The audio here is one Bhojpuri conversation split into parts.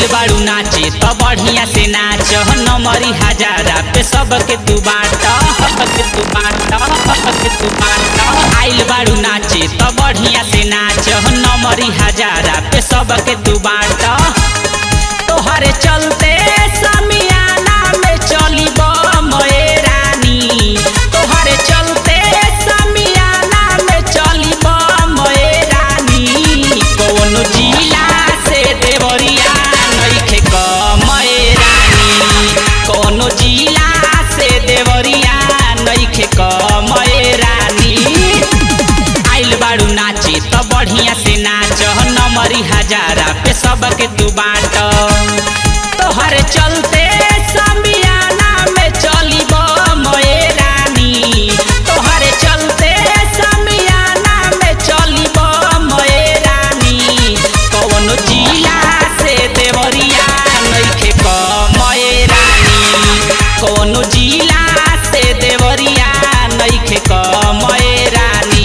आइल बाड़ू नाचे त बढ़िया से नाच नमरी हजारा पे सबके तू बाट के तू बाट के तू बाट आइल बाड़ू नाचे त बढ़िया से नाच नमरी हजारा पे सबके तू बाट तोहरे चलते समियाना में चली बमए रानी तोहरे चलते समियाना में चली बमए रानी कौन जिला से देवरिया नइखे कमए रानी कौन जिला से देवरिया नइखे कमए रानी आइल बाड़ू नाचे त बढ़िया से नाच नमरी हजारा पे सबके तू बाट तोहरे चलते समियाना में चली बमए रानी तोहरे चलते समियाना में चली बमए रानी कौन जिला से देवरिया नइखे कमए रानी कौन जिला से देवरिया नइखे कमए रानी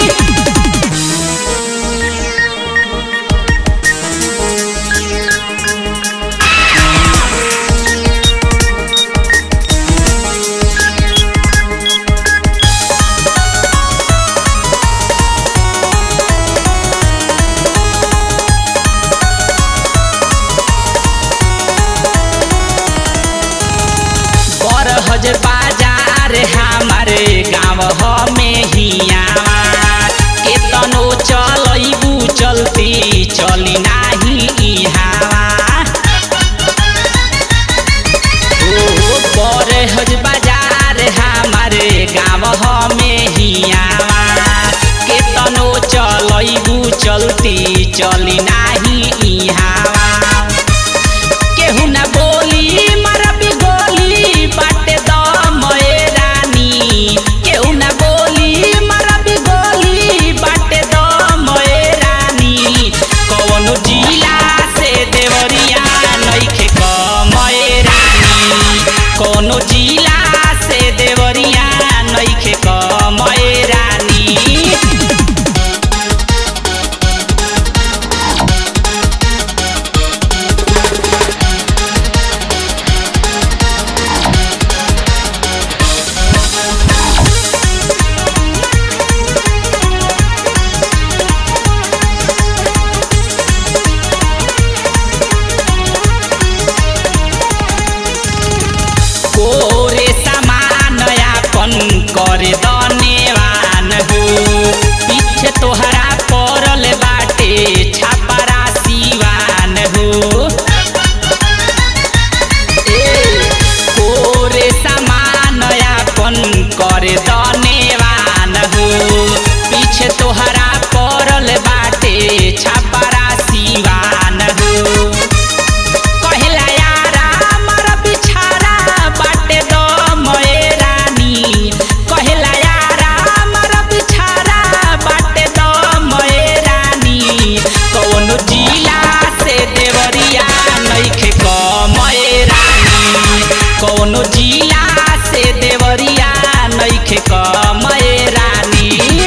बरहज बाजार हमारे गाँव में हियावा केतनो चलैबू चलती चली नाही इहावा ओ बरहज बाजार हमारे गाँव में हियावा केतनो चलैबू चलती चली नाही इहावा केहू ना बोली मरबी गोली बाटे दमए रानी केहू ना बोली मरबी गोली बाटे दमए रानी कौनो जिला से देवरिया नइखे कमए रानी कौनो जिला से देवरिया नइखे कमए रानी कोरे समान यापन करे दनेवान हो पीछे तोहरा पड़ल बाटे छापरा सिवान हो ए कोरे समान यापन करे दनेवान हो पीछे तोहरा पड़ल बाटे छापरा सिवान हो कहेला यारा मर बिछारा बाटे दमए रानी कहेला यारा मर बिछारा बाटे दमए रानी कौन जिला से देवरिया नइखे कमए रानी कौन जिला से देवरिया नइखे कमए रानी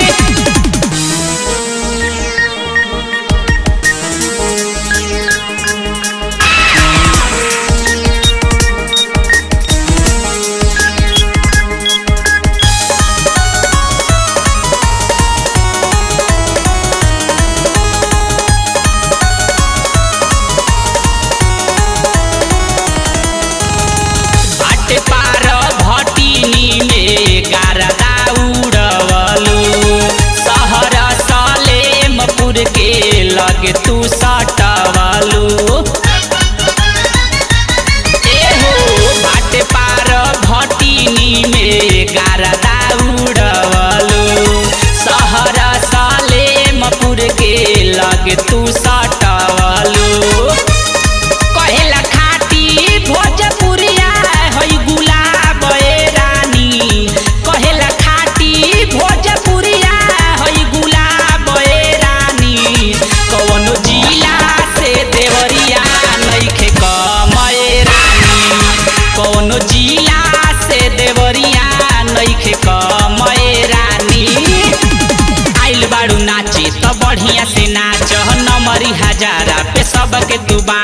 बाटे पार भटिनी में गारदा उड़वलू शहर सलेमपुर के लगे तू सटवलू एहो बाटे पार भटिनी में गारदा उड़वलू शहर सलेमपुर के लगे तू सटवलू कहेला खाटी भोजपुरिया हई गुलाब ए रानी कहेला खाटी भोजपुरिया हई गुलाब ए रानी कौन जिला से देवरिया नइखे कमए रानी कौन जिला से देवरिया नइखे कमए रानी आइल बाड़ू नाचे त बढ़िया से नाच नमरी हजारा पे सबके तू बा